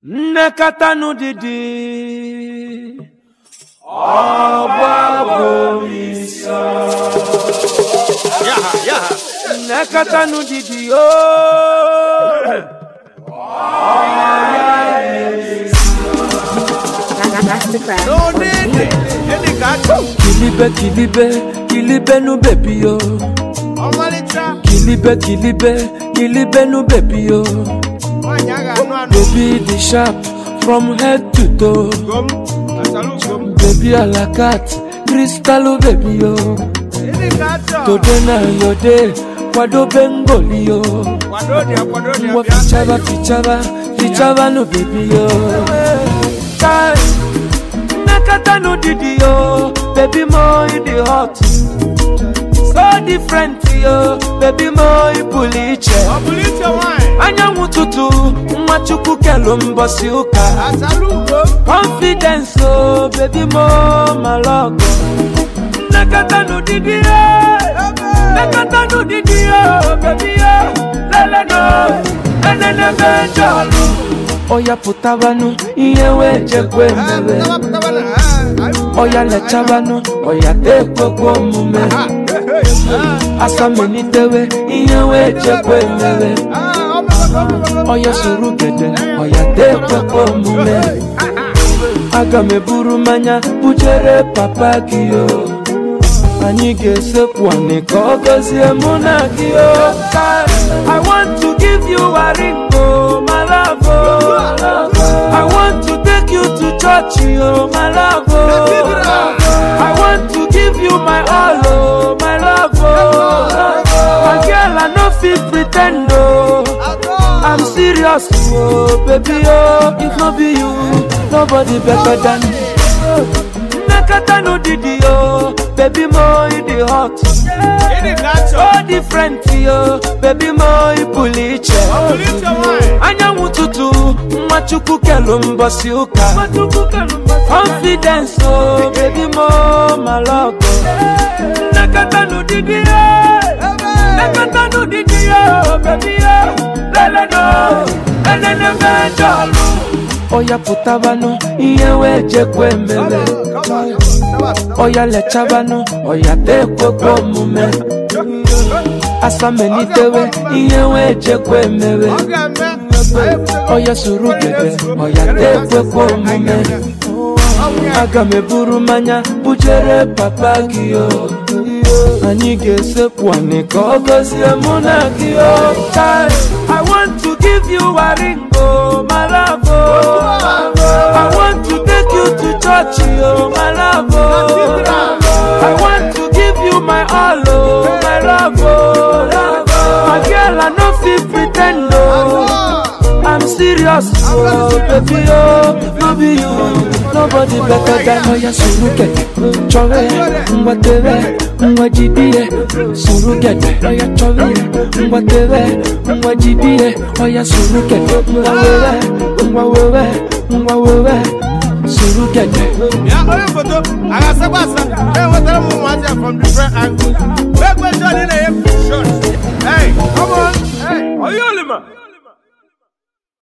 nnekọta didi nnekọta didi ooo Masterclass. No need it. Any gacho. kilibe kilibe kilibe nu bebi yo Ọmalịcha. kilibe kilibe kilibe nu bebi yo Nwaanyị a ga-anụ anụ. baby the sharp from head to toe Gom. Asalu gom. baby alakat kristalu bebi yo Any gacho. today na your day kwadobe ngoli yo Kwado dị akwado dị ngwa abịa. fichaba fichaba fichaba nu bebi yo Kai, nnekọta nu didi yo baby mo you dey hot so different yo baby mo ị pụrụ iche Ọ bụrụ iche nwaanyị. anyanwụ ụtụtụ nwa chukwu kelu mbọsị ụka Asalu gom. confidence o baby mo malọgọ nnekọta n'ụdịdị ya nnekọta n'ụdịdị ya baby ya leleno enenebe jọlụ ọya pụtabanụ ihe wee jekwe Ah, mere pụtaba pụtaba na. ah, ah, ọya lechabanụ ọya tekwekwe omume ah, hey, hey, ah. asamelitewe ihe wee jekwe mere Ah, ọ bụrụ ọ bụrụ- ọya soro gede ọya tekwekwe omume aga m eburu mmanya bujere papa gị o anyị ga-esekwu anị ka ọ gọzie mụ na gị o Kai, I want to give you a ring o my love o I want to take you to church o my love o I want to give you my all o my love o my girl I no fit pretend o I'm serious, oh baby, oh if no be you, nobody better than me. Nakata no didi, oh baby, mo you the hot, Any gacho. so different, oh baby, mo you puliche. Ọ bụrụ iche nwaanyị. Anyanwụ ụtụtụ, nwa chukwu kelu mbọsị ụka. Confidence, oh baby, mo malọgọ. Nakata no didi, oh. Nakata no didi, oh baby, oh leleno, enenebe jọlụ. Ọya pụtabanụ, ihe wee jekwe mere. Ọya lechabanụ, ọya tekwekwe omume. Asamelitewe, ihe wee jekwe mere. Ọ ga-eme. Ọya soro gede, ọya tekwekwe omume. Aga m eburu mmanya bujere papa gị o. Anyị ga-esekwu anị ka ọ gọzie mụ na gị o. Kai, I want to give you a ring o, my love o. I want to take you to church o, my love o. I want to give you my all o, my love o. My girl, I no fit pretend o. I'm serious, oh baby, oh no be you, nobody better than Oya Surugede, chọrọ ya, ngwa tere, ngwa jide, Surugede, oya chọrọ ya, ngwa tere, ngwa jide, oya Surugede, ngwa wewe, ngwa wewe, ngwa wewe, Surugede. Ya onye foto, a ga-asakwa asa. E nwetara m ụmụazị a from different angles. Wee kwesịrị ọ dị na-enye